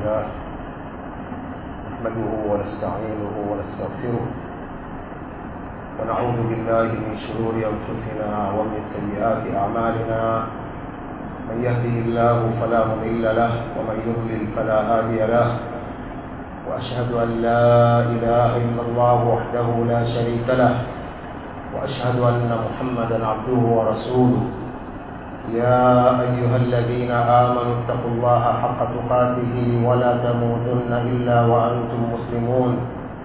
لله نحمده ونستعينه ونستغفره ونعوذ بالله من شرور أنفسنا ومن سيئات أعمالنا من يهده الله فلا مضل له ومن يضلل فلا هادي له وأشهد أن لا إله إلا الله وحده لا شريك له وأشهد أن محمدا عبده ورسوله يا أيها الذين آمنوا اتقوا الله حق تقاته ولا تموتن إلا وأنتم مسلمون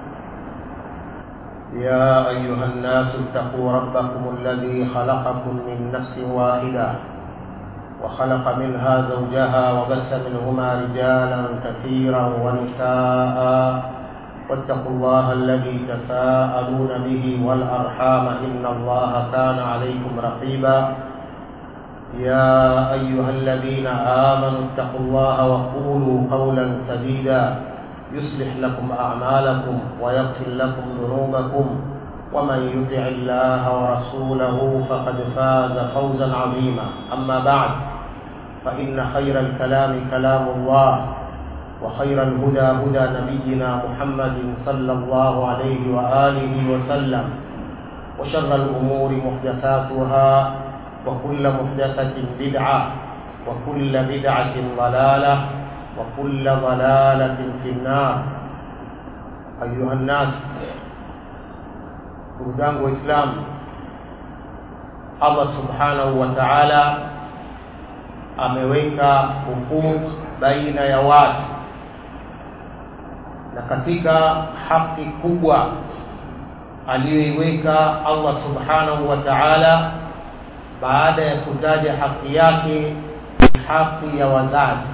يا أيها الناس اتقوا ربكم الذي خلقكم من نفس واحدة وخلق منها زوجها وبث منهما رجالا كثيرا ونساء واتقوا الله الذي تساءلون به والأرحام إن الله كان عليكم رقيبا يا أيها الذين آمنوا اتقوا الله وقولوا قولا سديدا يصلح لكم أعمالكم ويغفر لكم ذنوبكم ومن يطع الله ورسوله فقد فاز فوزا عظيما أما بعد فإن خير الكلام كلام الله وخير الهدى هدى نبينا محمد صلى الله عليه وآله وسلم وشر الأمور محدثاتها وكل محدثة بدعة وكل بدعة ضلالة وكل ضلالة في النار أيها الناس ndugu zangu waislamu allah subhanahu wa taala ameweka hukuk baina ya watu na katika haki kubwa aliyoiweka allah subhanahu wa taala baada ya kutaja haki yake ni haki ya wazazi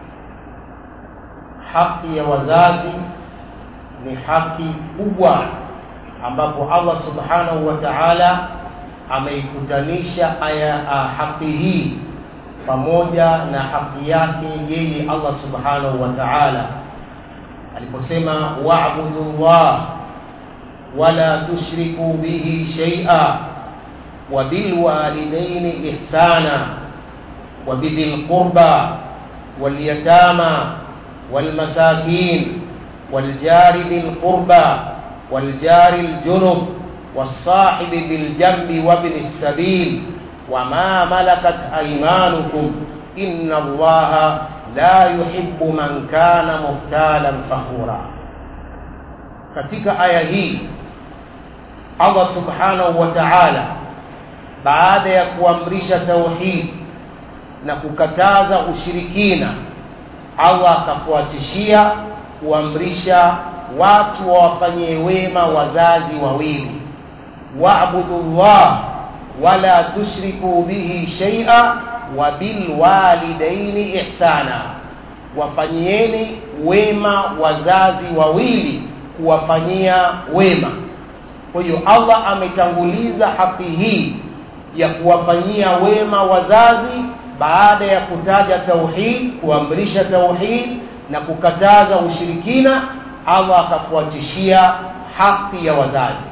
haki ya wazazi ni haki kubwa ambapo Allah subhanahu wa ta'ala ameikutanisha aya haki hii pamoja na haki yake yeye Allah subhanahu wa ta'ala aliposema wa'budu Allah wala tushriku bihi shay'a wa bil walidaini ihsana wa bidhil qurba wal yatama wal masakin wal jari bil qurba والجار الجنب والصاحب بالجنب وابن السبيل وما ملكت أيمانكم إن الله لا يحب من كان مختالا فخورا katika aya hii Allah subhanahu wa ta'ala baada ya kuamrisha tauhid na kukataza ushirikina Allah akafuatishia kuamrisha watu wawafanyie wema wazazi wawili wa'budu llah wala tushriku bihi shay'a wa bil walidaini ihsana wafanyieni wema wazazi wawili kuwafanyia wema kwa hiyo Allah ametanguliza haki hii ya kuwafanyia wema wazazi baada ya kutaja tauhid kuamrisha tauhid na kukataza ushirikina Allah akafuatishia haki ya wazazi.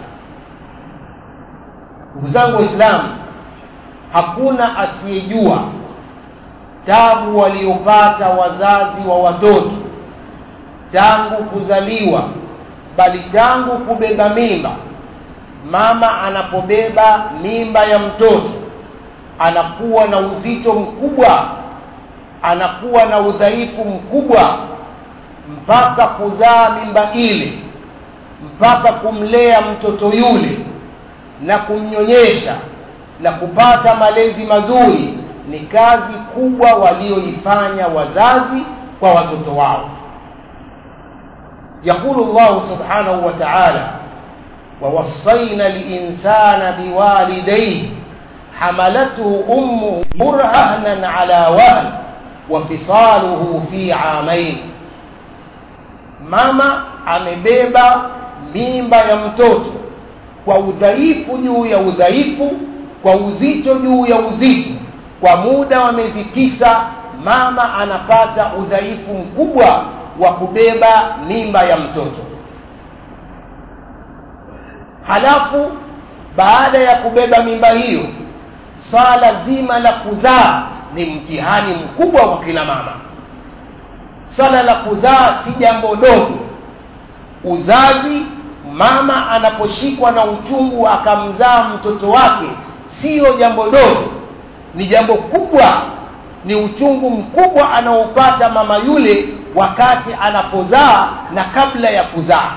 Ndugu zangu Waislamu, hakuna asiyejua tabu waliopata wazazi wa watoto tangu kuzaliwa, bali tangu kubeba mimba. Mama anapobeba mimba ya mtoto anakuwa na uzito mkubwa, anakuwa na udhaifu mkubwa mpaka kuzaa mimba ile mpaka kumlea mtoto yule na kumnyonyesha na kupata malezi mazuri ni kazi kubwa walioifanya wazazi kwa watoto wao يقول الله سبحانه وتعالى ووصينا الإنسان بوالديه حملته أمه برهنا على وهن وفصاله في عامين mama amebeba mimba ya mtoto kwa udhaifu juu ya udhaifu kwa uzito juu ya uzito kwa muda wa miezi tisa mama anapata udhaifu mkubwa wa kubeba mimba ya mtoto halafu baada ya kubeba mimba hiyo swala zima la kuzaa ni mtihani mkubwa kwa kila mama swala la kuzaa si jambo dogo uzazi mama anaposhikwa na uchungu akamzaa mtoto wake siyo jambo dogo ni jambo kubwa ni uchungu mkubwa anaopata mama yule wakati anapozaa na kabla ya kuzaa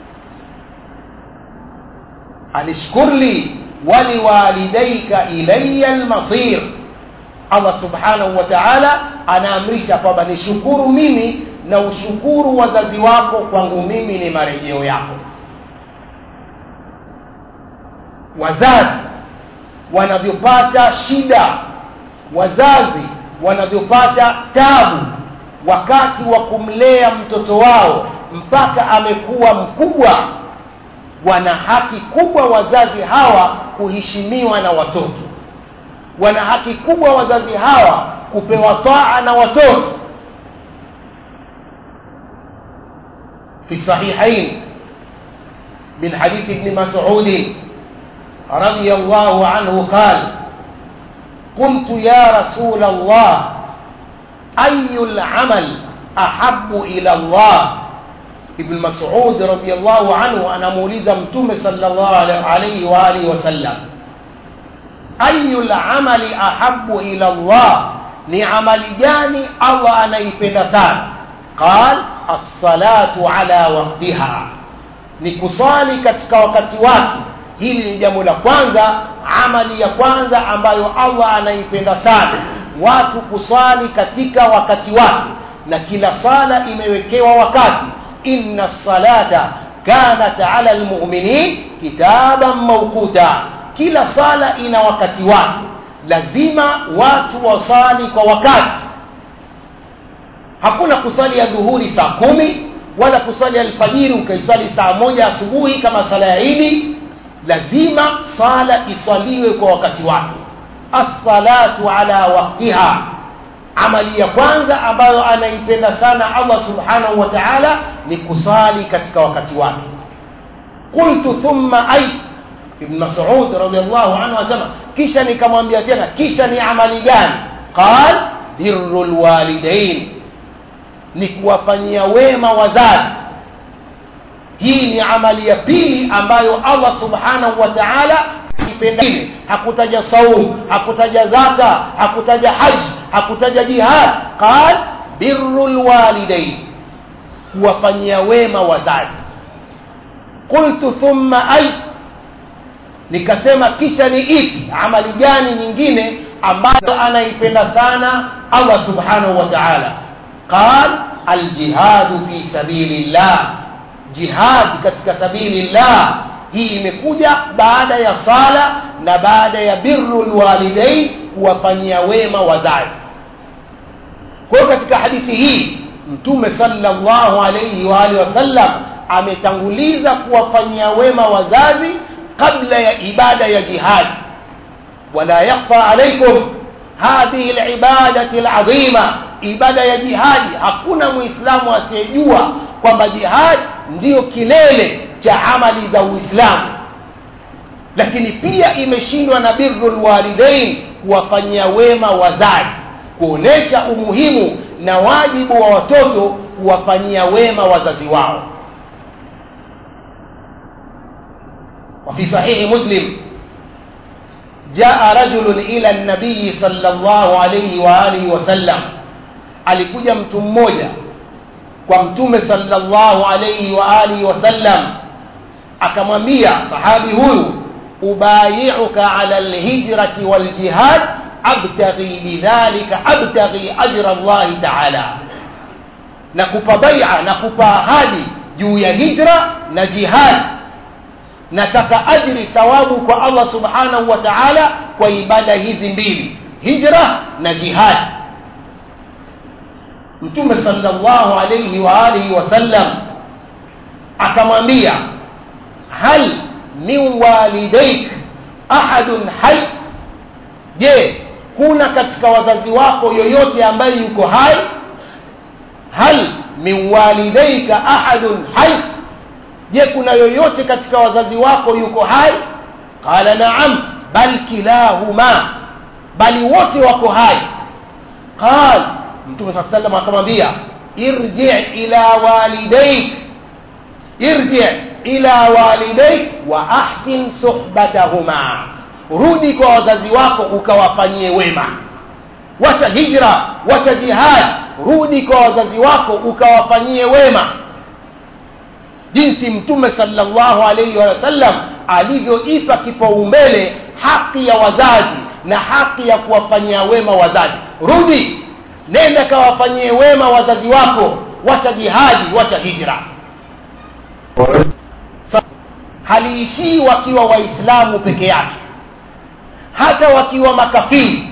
anishkur li waliwalidaika ilaya lmasir allah subhanahu wa taala anaamrisha kwamba nishukuru mimi na ushukuru wazazi wako kwangu mimi ni marejeo yako wazazi wanavyopata shida wazazi wanavyopata tabu wakati wa kumlea mtoto wao mpaka amekuwa mkubwa wana haki kubwa wazazi hawa kuheshimiwa na watoto wana haki kubwa wazazi hawa kupewa taa na watoto في الصحيحين من حديث ابن مسعود رضي الله عنه قال قلت يا رسول الله أي العمل أحب إلى الله ابن مسعود رضي الله عنه أنا مولد متوم صلى الله عليه وآله وسلم أي العمل أحب إلى الله نعمل جاني الله أنا يفندتان قال الصلاة على وقتها نكصالي katika wakati wake hili ni jambo la kwanza amali ya kwanza ambayo allah anaipenda sana watu kusali katika wakati wake na kila sala imewekewa wakati inna salata kanat ala lmuminin kitaban maukuta kila sala ina wakati wake lazima watu wasali kwa wakati hakuna kusali ya dhuhuri saa kumi wala kusali alfajiri ukaisali saa moja asubuhi kama sala ya idi lazima sala iswaliwe kwa wakati wake assalatu ala waktiha amali ya kwanza ambayo anaipenda sana allah subhanahu wa taala ni kusali katika wakati wake qultu thumma ay ibn masud radiallahu anhu asema kisha nikamwambia tena kisha ni amali gani qal biru lwalidain ni kuwafanyia wema wazazi hii ni amali ya pili ambayo allah subhanahu wa taala ipenda hakutaja saum hakutaja zaka hakutaja haji hakutaja jihad qal biru lwalidain kuwafanyia wema wazazi qultu thumma ay nikasema kisha ni ipi amali gani nyingine ambayo anaipenda sana allah subhanahu wa taala qal aljihadu fi sabili llah jihad katika sabili llah hii imekuja baada ya sala na baada ya biru lwalidain kuwafanyia wema wazazi kwa hiyo katika hadithi hii mtume salllahu alaihi waalihi wasallam ametanguliza kuwafanyia wema wazazi kabla ya ibada ya jihadi wala yakhfa alaikum hadhihi libadati ladhima ibada ya jihadi hakuna muislamu asiyejua kwamba jihadi ndiyo kilele cha amali za uislamu lakini pia imeshindwa na biru lwalidain kuwafanyia wema wazazi kuonesha umuhimu na wajibu wa watoto kuwafanyia wema wazazi wao وفي صحيح مسلم جاء رجل إلى النبي صلى الله عليه وآله وسلم alikuja mtu mmoja kwa mtume sallallahu alayhi wa alihi wasallam akamwambia sahabi huyu ubayiuka ala lhijrati waljihad abtaghi bidhalika abtaghi ajra llahi taala nakupa baia nakupa ahadi juu ya hijra na jihad nataka ajri thawabu kwa allah subhanahu wa taala kwa ibada hizi mbili hijra na jihad mtume salllahu alaihi wa alihi wasallam akamwambia hal min walidaik ahadun hai je kuna katika wazazi wako yoyote ambaye yuko hai hal min walidaika ahadun hai je kuna yoyote katika wazazi wako yuko hai qala naam bal kilahuma bali wote wako hai qal mtume saa salam akamwambia irji ila walidaik irji ila walidaik wa ahsin suhbatahuma rudi kwa wazazi wako ukawafanyie wema wacha hijra wacha jihad rudi kwa wazazi wako ukawafanyie wema jinsi mtume sallallahu alaihi wasallam alivyoipa kipaumbele haki ya wazazi na haki ya kuwafanyia wema wazazi rudi nenda kawafanyie wema wazazi wako wacha jihadi wacha hijra haliishii wakiwa waislamu peke yake hata wakiwa makafiri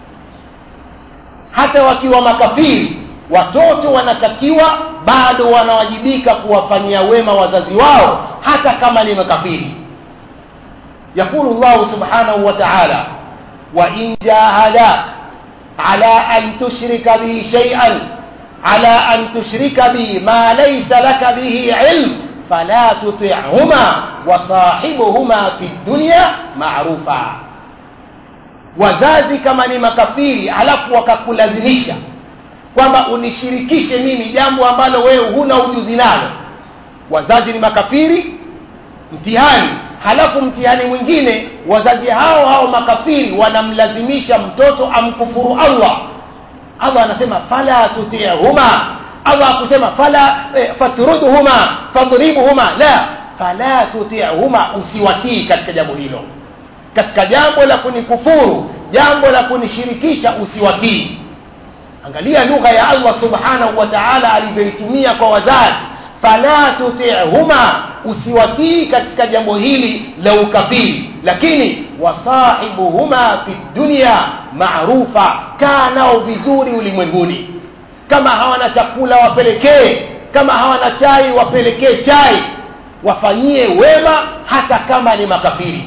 hata wakiwa makafiri watoto wanatakiwa bado wanawajibika kuwafanyia wema wazazi wao hata kama ni makafiri yaqulu llahu subhanahu wa taala wain jahadak ala an tushrika bi shay'an ala an tushrika bi ma laysa laka bihi ilm fala tuti'huma wasahibuhuma fi dunya ma'rufa wazazi kama ni makafiri alafu wakakulazimisha kwamba unishirikishe mimi jambo ambalo wewe huna ujuzi nalo wazazi ni makafiri mtihani halafu mtihani mwingine wazazi hao hao makafiri wanamlazimisha mtoto amkufuru allah allah anasema fala tutihuma allah akusema fala eh, fatrudhuma fadribuhuma la fala tutihuma usiwatii katika jambo hilo katika jambo la kunikufuru jambo la kunishirikisha usiwatii angalia lugha ya allah subhanahu wa taala alivyoitumia kwa wazazi fala tutihuma usiwatii katika jambo hili la ukafiri lakini wasahibuhuma fi dunya maarufa kaa nao vizuri ulimwenguni kama hawana chakula wapelekee kama hawana chai wapelekee chai wafanyie wema hata kama ni makafiri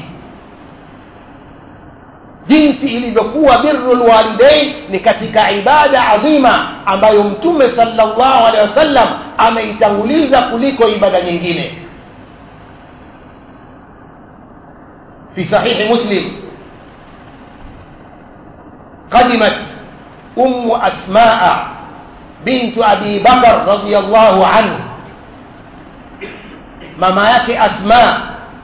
jinsi ilivyokuwa birru lwalidain ni katika ibada adhima ambayo mtume salllahu alehi wasallam ameitanguliza kuliko ibada nyingine في صحيح مسلم قدمت أم أسماء بنت أبي بكر رضي الله عنه ماما yake أسماء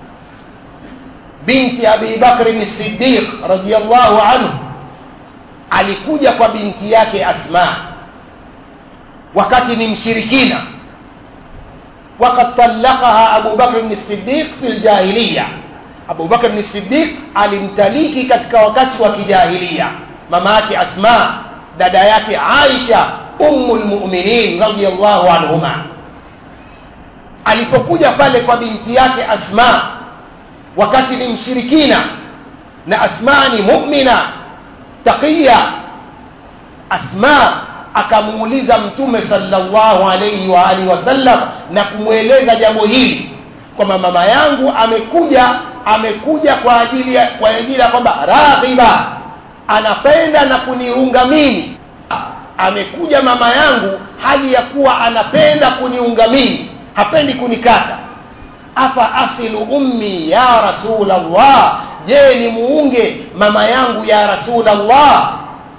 binti Abi Bakr as-Siddiq radiyallahu anhu alikuja kwa binti yake Asma wakati ni mshirikina وقد طلقها أبو بكر الصديق في الجاهلية Abu Bakr ni Siddiq alimtaliki katika wakati wa kijahilia mama yake Asma dada yake Aisha ummul mu'minin radiyallahu anhuma alipokuja pale kwa binti yake Asma wakati ni mshirikina na Asma ni mu'mina taqiya Asma akamuuliza mtume sallallahu alayhi wa alihi wasallam na kumweleza jambo hili kwamba mama yangu amekuja amekuja kwa ajili ya kwa ajili ya kwamba raghiba anapenda na kuniunga mimi amekuja mama yangu hali ya kuwa anapenda kuniunga mimi hapendi kunikata afa asilu ummi ya rasulallah je ni muunge mama yangu ya rasulallah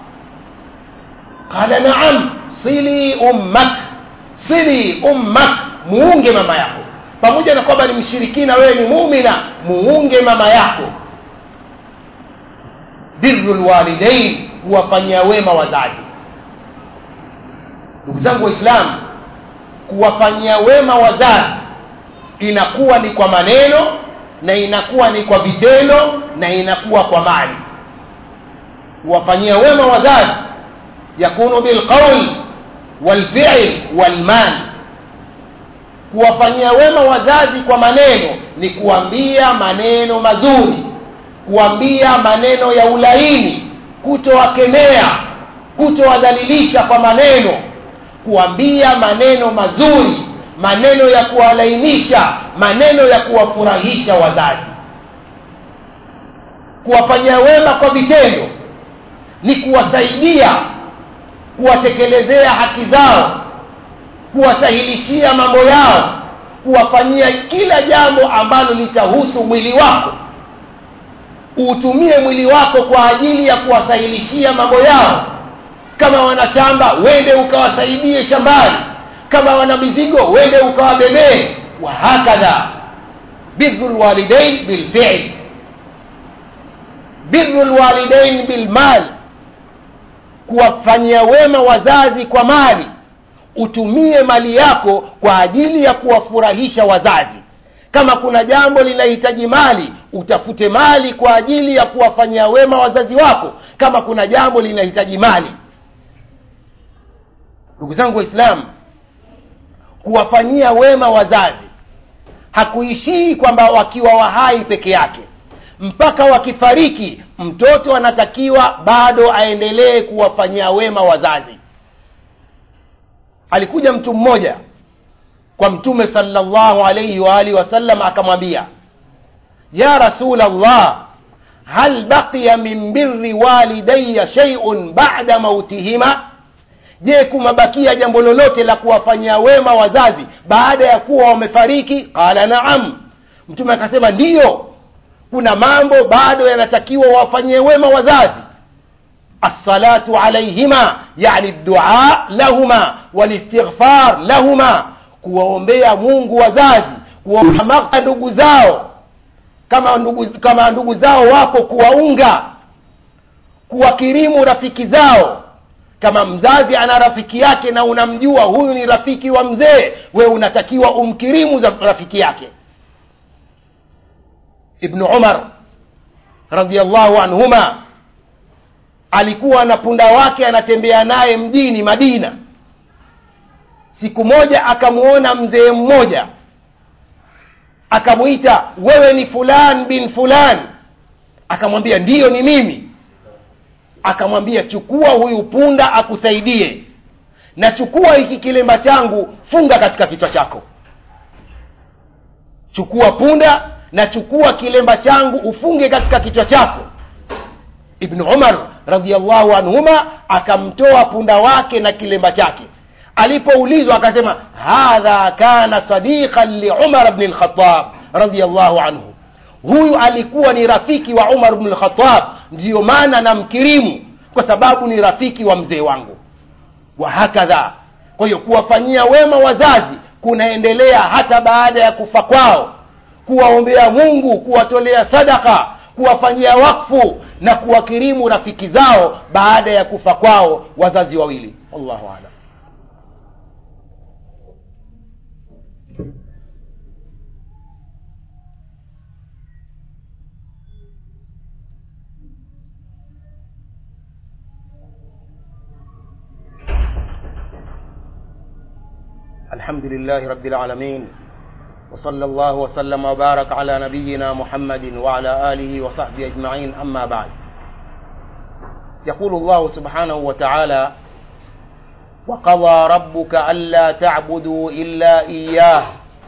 qala naam sili ummak sili ummak muunge mama yako pamoja na kwamba ni mshirikina wewe ni muumina muunge mama yako birru lwalidain kuwafanyia wema wazazi ndugu zangu waislamu kuwafanyia wema wazazi inakuwa ni kwa maneno na inakuwa ni kwa vitendo na inakuwa kwa mali kuwafanyia wema wazazi yakunu bilqaul walfiil walmali kuwafanyia wema wazazi kwa maneno ni kuambia maneno mazuri kuambia maneno ya ulaini kutowakemea kutowadhalilisha kwa maneno kuambia maneno mazuri maneno ya kuwalainisha maneno ya kuwafurahisha wazazi kuwafanyia wema kwa vitendo ni kuwasaidia kuwatekelezea haki zao kuwasahilishia mambo yao kuwafanyia kila jambo ambalo litahusu mwili wako uutumie mwili wako kwa ajili ya kuwasahilishia mambo yao kama wana shamba wende ukawasaidie shambani kama wana mizigo wende ukawabebee wahakadha biru lwalidain bilfil biru lwalidain bilmal kuwafanyia wema wazazi kwa mali utumie mali yako kwa ajili ya kuwafurahisha wazazi kama kuna jambo linahitaji mali utafute mali kwa ajili ya kuwafanyia wema wazazi wako kama kuna jambo linahitaji mali ndugu zangu waislamu kuwafanyia wema wazazi hakuishii kwamba wakiwa wahai peke yake mpaka wakifariki mtoto anatakiwa bado aendelee kuwafanyia wema wazazi alikuja mtu mmoja kwa mtume salllahu alaihi waalihi wasallam akamwambia ya rasul llah hal baqiya min biri walidaya sheiun bada mautihima je kumabakia jambo lolote la kuwafanyia wema wazazi baada ya kuwa wamefariki qala naam mtume akasema ndiyo kuna mambo bado yanatakiwa wafanyie wema wazazi assalatu alaihima yani dua lahuma walistighfar lahuma kuwaombea mungu wazazi kuwahamaka ndugu zao kama ndugu kama ndugu zao wapo kuwaunga kuwakirimu rafiki zao kama mzazi ana rafiki yake na unamjua huyu ni rafiki wa mzee wewe unatakiwa umkirimu za rafiki yake ibnu umar radiallahu anhuma alikuwa na punda wake anatembea naye mjini madina siku moja akamwona mzee mmoja akamwita wewe ni fulan bin fulan akamwambia ndiyo ni mimi akamwambia chukua huyu punda akusaidie na chukua hiki kilemba changu funga katika kichwa chako chukua punda na chukua kilemba changu ufunge katika kichwa chako ibnu umar radiallahu anhuma akamtoa punda wake na kilemba chake alipoulizwa akasema hadha kana sadiqan liumar bni lkhatab radiallahu anhu huyu alikuwa ni rafiki wa umar bnu lkhatab ndiyo maana namkirimu kwa sababu ni rafiki wa mzee wangu wahakadha kwa hiyo kuwafanyia wema wazazi kunaendelea hata baada ya kufa kwao kuwaombea mungu kuwatolea sadaka kuwafanyia wakfu na kuwakirimu rafiki zao baada ya kufa kwao wazazi wawili wallahu alam الحمد لله رب العالمين وصلى الله وسلم وبارك على نبينا محمد وعلى آله وصحبه أجمعين أما بعد يقول الله سبحانه وتعالى وقضى ربك ألا تعبدوا إلا إياه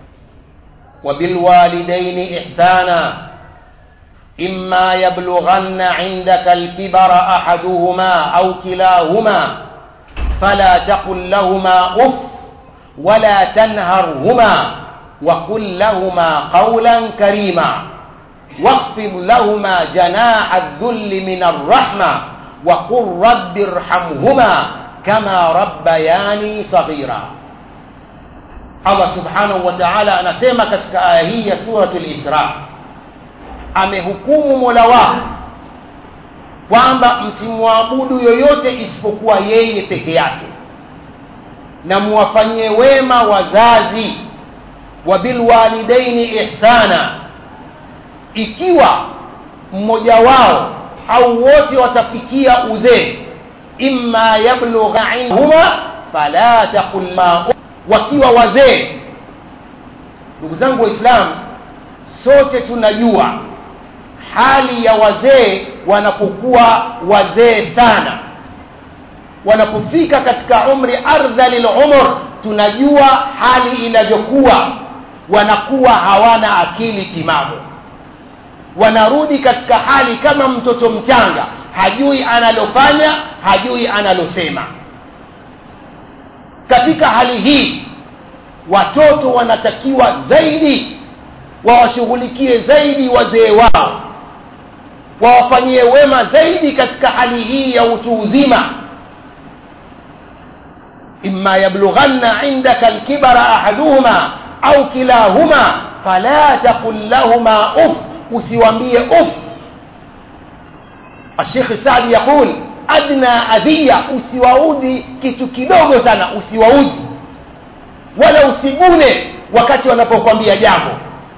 وبالوالدين إحسانا إما يبلغن عندك الكبر أحدهما أو كلاهما فلا تقل لهما أف ولا تنهرهما وقل لهما قولا كريما واخفض لهما جناح الذل من الرحمة وقل رب ارحمهما كما ربياني صغيرا Allah subhanahu wa ta'ala anasema katika aya hii ya suratul Isra, amehukumu mola wako kwamba msimwabudu yoyote isipokuwa yeye peke yake, na muwafanyie wema wazazi, wa bilwalidaini ihsana, ikiwa mmoja wao au wote watafikia uzee, imma yablugha indahuma fala taqul ma wakiwa wazee ndugu zangu waislamu sote tunajua hali ya wazee wanapokuwa wazee sana wanapofika katika umri ardhali lumur tunajua hali inavyokuwa wanakuwa hawana akili timamu wanarudi katika hali kama mtoto mchanga hajui analofanya hajui analosema katika hali hii watoto wanatakiwa zaidi wawashughulikie zaidi wazee wao wawafanyie wema zaidi katika hali hii ya utu uzima imma yablughanna indaka alkibara ahaduhuma au kilahuma fala taqul lahuma uf usiwambie uf الشيخ السعدي يقول أدنى أذية usiwaudhi kitu kidogo sana usiwaudhi wala usigune wakati wanapokwambia jambo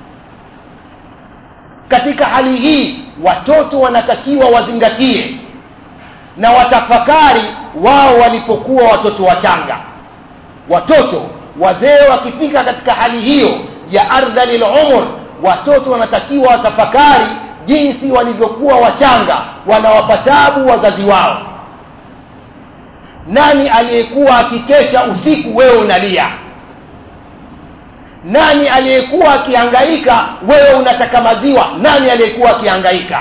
katika hali hii watoto wanatakiwa wazingatie na watafakari wao walipokuwa watoto wachanga watoto wazee wakifika katika hali hiyo ya ardhalil umur watoto wanatakiwa watafakari jinsi walivyokuwa wachanga wanawapa tabu wazazi wao nani aliyekuwa akikesha usiku wewe unalia nani aliyekuwa akihangaika wewe unataka maziwa nani aliyekuwa akihangaika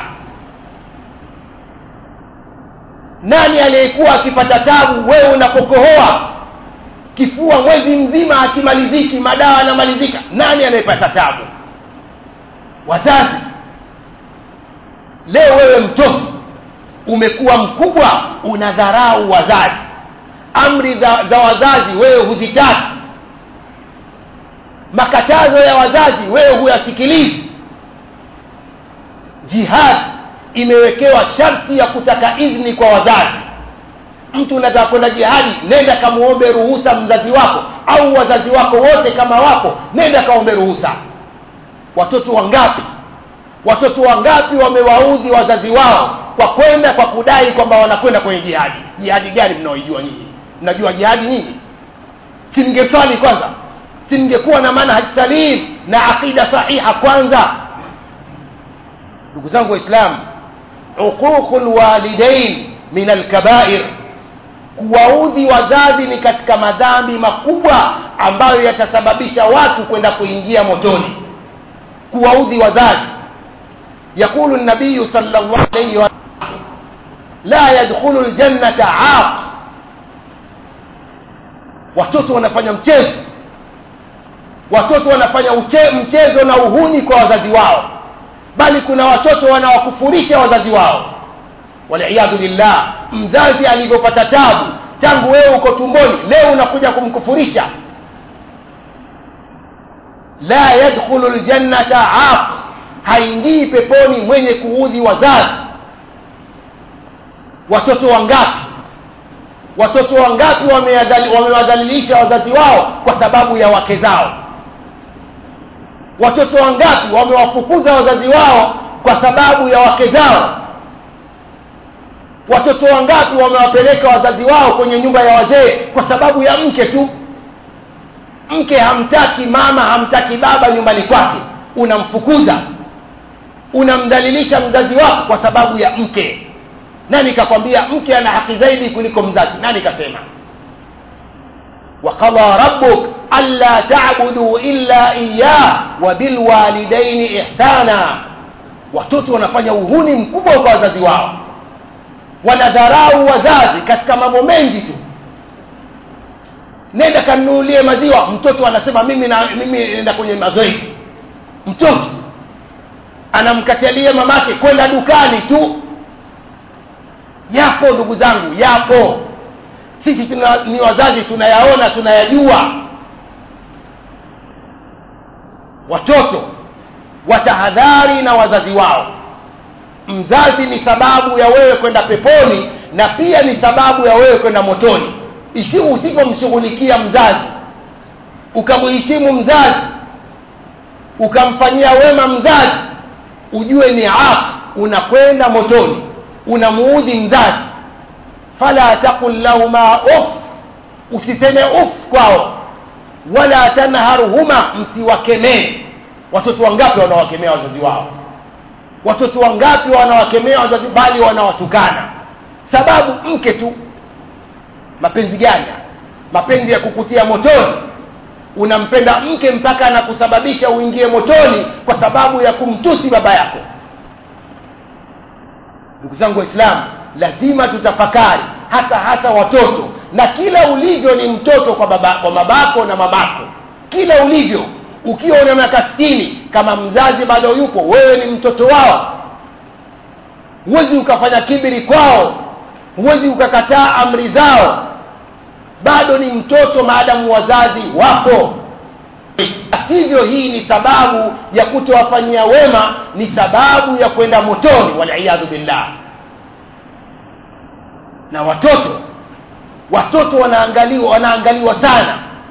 nani aliyekuwa akipata tabu wewe unapokohoa kifua mwezi mzima akimaliziki madawa anamalizika nani anayepata tabu wazazi leo wewe mtoto umekuwa mkubwa unadharau wazazi amri za, za wazazi wewe huzitaki makatazo ya wazazi wewe huyasikilizi jihad imewekewa sharti ya kutaka idhni kwa wazazi mtu unataka kwenda jihadi nenda kamuombe ruhusa mzazi wako au wazazi wako wote kama wako nenda kaombe ruhusa watoto wangapi watoto wangapi wamewaudhi wazazi wao kwa kwenda kwa kudai kwamba wanakwenda kwenye jihadi jihadi gani mnaoijua nyinyi mnajua jihadi nyinyi simngeswali kwanza simngekuwa na manhaj salim na aqida sahiha kwanza ndugu zangu waislamu uququ lwalidain min alkabair kuwaudhi wazazi ni katika madhambi makubwa ambayo yatasababisha watu kwenda kuingia motoni kuwaudhi wazazi يقول النبي صلى الله عليه وسلم لا يدخل الجنة عاق watoto wanafanya mchezo watoto wanafanya uche, mchezo na uhuni kwa wazazi wao bali kuna watoto wanawakufurisha wazazi wao waliyadhu billah mzazi alivyopata tabu tangu wewe uko tumboni leo unakuja kumkufurisha la yadkhulu ljannata aq haingii peponi mwenye kuudhi wazazi watoto wangapi watoto wangapi wamewadhalilisha wazazi wao kwa sababu ya wake zao watoto wangapi wamewafukuza wazazi wao kwa sababu ya wake zao watoto wangapi wamewapeleka wazazi wao kwenye nyumba ya wazee kwa sababu ya mke tu mke hamtaki mama hamtaki baba nyumbani kwake unamfukuza unamdhalilisha mzazi wako kwa sababu ya mke nani kakwambia mke ana haki zaidi kuliko mzazi nani kasema وقضى ربك ألا تعبدوا إلا إياه وبالوالدين إحسانا watoto wanafanya uhuni mkubwa kwa wazazi wao wanadharau wazazi katika mambo mengi tu nenda kanunulie maziwa mtoto anasema mimi na mimi nenda kwenye mazoezi mtoto anamkatalia mamake kwenda dukani tu yapo ndugu zangu yapo sisi tuna, ni wazazi tunayaona tunayajua watoto watahadhari na wazazi wao mzazi ni sababu ya wewe kwenda peponi na pia ni sababu ya wewe kwenda motoni isi usipomshughulikia mzazi ukamheshimu mzazi ukamfanyia wema mzazi ujue ni afu unakwenda motoni unamuudhi mzazi fala taqul lahuma uf usiseme uf kwao wala tanharuhuma msiwakemee watoto wangapi wanawakemea wazazi wao watoto wangapi wanawakemea wazazi bali wanawatukana sababu mke tu mapenzi gani mapenzi ya kukutia motoni unampenda mke mpaka anakusababisha uingie motoni kwa sababu ya kumtusi baba yako ndugu zangu waislamu lazima tutafakari hasa hasa watoto na kila ulivyo ni mtoto kwa baba kwa babako na mamako kila ulivyo ukiwa una miaka sitini kama mzazi bado yupo wewe ni mtoto wao huwezi ukafanya kibiri kwao huwezi ukakataa amri zao bado ni mtoto maadamu wazazi wapo hivyo hii ni sababu ya kutowafanyia wema ni sababu ya kwenda motoni waliyadhu billah na watoto watoto wanaangaliwa wanaangaliwa sana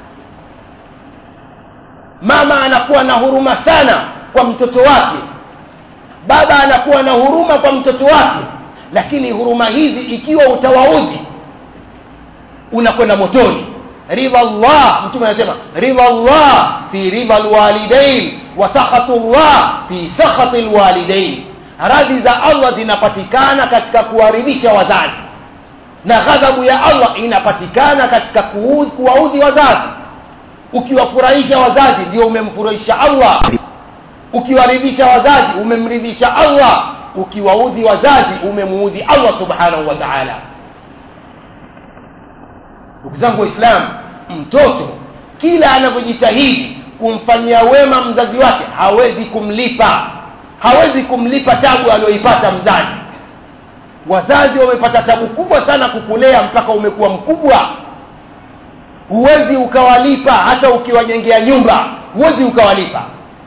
mama anakuwa na huruma sana kwa mtoto wake baba anakuwa na huruma kwa mtoto wake lakini huruma hizi ikiwa utawaudhi unakwenda motoni ridha llah mtume anasema ridha llah fi ridha lwalidain wa sakhatu llah fi sakhati lwalidain radhi za allah zinapatikana katika kuwaridhisha wazazi na ghadhabu ya allah inapatikana katika kuwaudhi wazazi ukiwafurahisha wazazi ndio umemfurahisha allah ukiwaridhisha wazazi umemridhisha allah ukiwaudhi wazazi umemuudhi allah subhanahu wa taala ndugu zangu waislamu mtoto kila anavyojitahidi kumfanyia wema mzazi wake hawezi kumlipa hawezi kumlipa tabu aliyoipata mzazi wazazi wamepata tabu kubwa sana kukulea mpaka umekuwa mkubwa huwezi ukawalipa hata ukiwajengea nyumba huwezi ukawalipa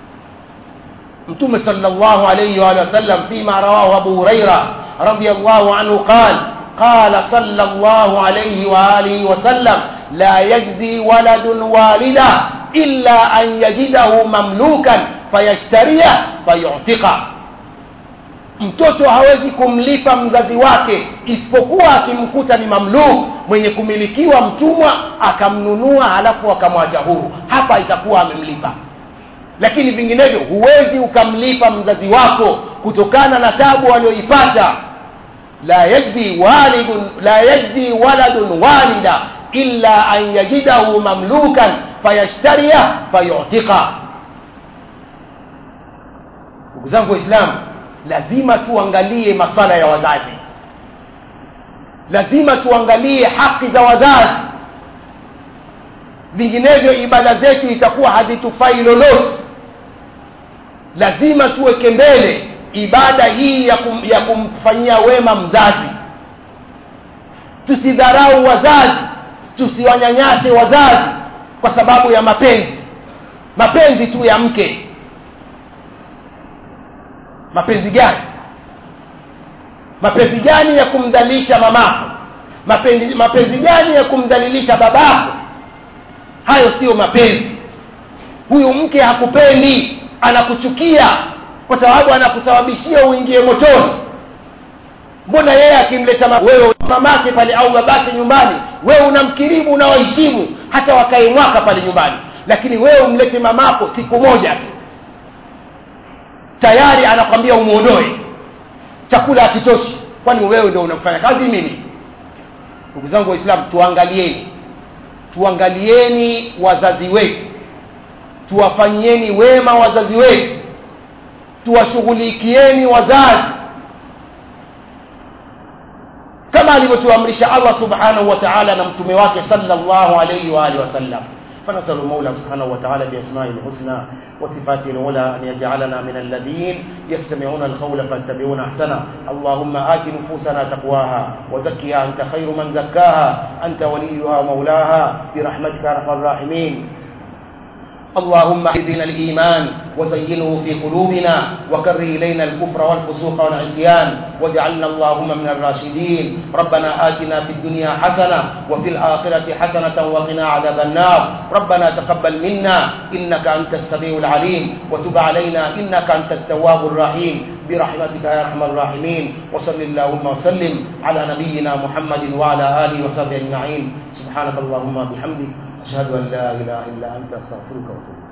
mtume salllahu alaihi waalihi wasallam fima rawahu abu huraira radiallahu anhu qal قال صلى الله عليه وآله وسلم لا يجزي ولد والدا إلا أن يجده مملوكا فيشتريه فيعتقه mtoto hawezi kumlipa mzazi wake isipokuwa akimkuta ni mamluk mwenye kumilikiwa mtumwa akamnunua halafu akamwacha huru hapa itakuwa amemlipa lakini vinginevyo huwezi ukamlipa mzazi wako kutokana na tabu aliyoipata la yajzi walidun la yajzi waladun walida illa an yajidahu mamlukan fayashtariya fayutika ndugu zangu waislamu lazima tuangalie masala ya wazazi lazima tuangalie haki za wazazi vinginevyo ibada zetu itakuwa hazitufai lolote lazima tuweke mbele ibada hii ya, kum, ya kumfanyia wema mzazi tusidharau wazazi tusiwanyanyase wazazi kwa sababu ya mapenzi mapenzi tu ya mke mapenzi gani mapenzi gani ya kumdhalilisha mamako mapenzi, mapenzi gani ya kumdhalilisha babako hayo siyo mapenzi huyu mke hakupendi anakuchukia kwa sababu anakusababishia uingie motoni mbona yeye akimleta ma- wewe mamake pale au babake nyumbani wewe unamkirimu unawaheshimu hata wakae mwaka pale nyumbani lakini wewe umlete mamako siku moja tu tayari anakwambia umwondoe chakula hakitoshi kwani wewe ndio unafanya kazi mimi ndugu zangu waislamu tuangalieni tuangalieni wazazi wetu tuwafanyieni wema wazazi wetu tuwashughulikieni wazazi kama alivyotuamrisha allah subhanahu wa taala na mtume wake salllahu alaihi waalihi wasallam فنسأل المولى سبحانه وتعالى بأسمائه الحسنى وصفاته العلى أن يجعلنا من الذين يستمعون القول فاتبعون أحسنه اللهم آت نفوسنا تقواها وزكها أنت خير من زكاها أنت وليها ومولاها برحمتك يا أرحم الراحمين اللهم اهدنا الإيمان وزينه في قلوبنا وكره إلينا الكفر والفسوق والعصيان واجعلنا اللهم من الراشدين ربنا آتنا في الدنيا حسنة وفي الآخرة حسنة وقنا عذاب النار ربنا تقبل منا إنك أنت السميع العليم وتب علينا إنك أنت التواب الرحيم برحمتك يا أرحم الراحمين وصل اللهم وسلم على نبينا محمد وعلى آله وصحبه أجمعين سبحانك اللهم وبحمدك أشهد أن لا إله إلا أنت أستغفرك وأتوب إليك